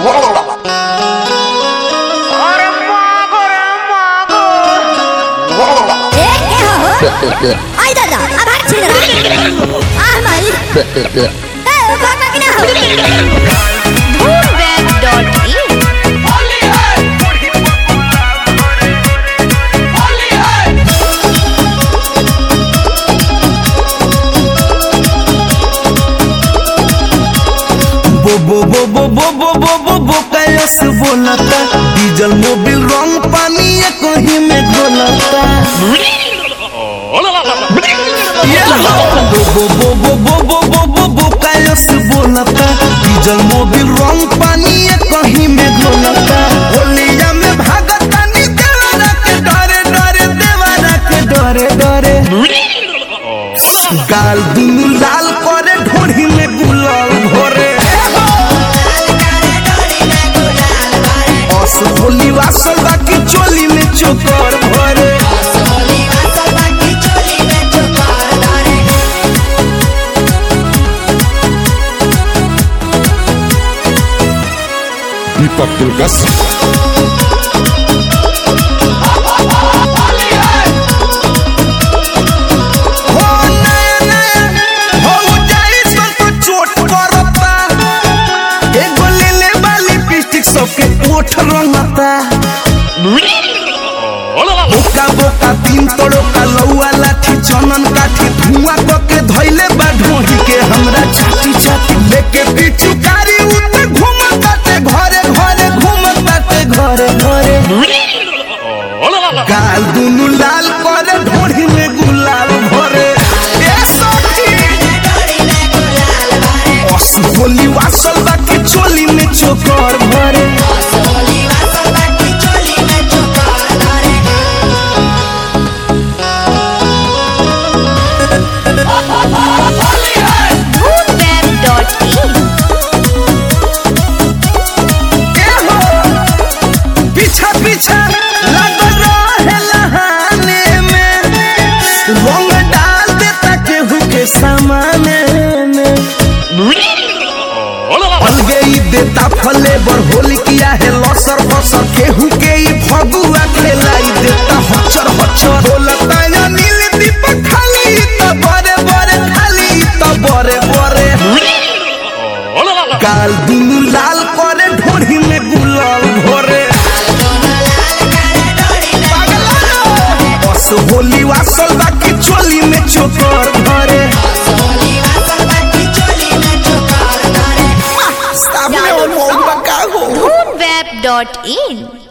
अरे मागो रे मागो এ কে হো আই দাদা আবার ছিল আহ মাই এ বাবা কিনা হো होली है बूढ़ी बकुला घरे होली है बो बो बो बो बो बो बो बो बो कैस बोलता डीजल मोबिल रंग पानी ये कहीं में घोलता ये हो। बो बो बो बो बो बो बो बो बो कैस बोलता डीजल मोबिल रंग पानी ये कहीं में घोलता होलिया में भागता नी देवरा के डरे डरे देवरा के डरे डरे गाल दुनु लाल करे ढोढ़ी में गुलाल भरे अस होली वासल बाकी चोली में चोकर भरे Hip Hop Tulkas हो नया नया हो जाई सन तो चोट करता एगो ले ले वाली लिपस्टिक सबके ओठ रंगता बोका बोका तीन तोड़ो का लौआ लाठी चनन काठी धुआं कके धइले बा ढोही के हमरा छाती छाती लेके पीछू कारी उते घूमताते घरे घरे घूमताते घरे घरे गाल दुनु लाल करे ढोढ़ी में गुलाल भरे ए सखी असु होली वासल बाकी चोली में चोकर भरे ए हो पीछा पीछा लगल रहे लहाने में रंग डाल देता केहू के सामाने में अलगे ही देता फले बर होली किया है लसर बसर केहू के ही फगुआ खेलाई देता हचर हचर बोलता या नील दीपक खाली त बरे बरे खाली त बरे बरे काल दुनु लाल करे ढोढ़ी में गुलाल भरे बस होली वासल बाकी चोली में चोकर भरे सामने और मोड़ बका हो web.in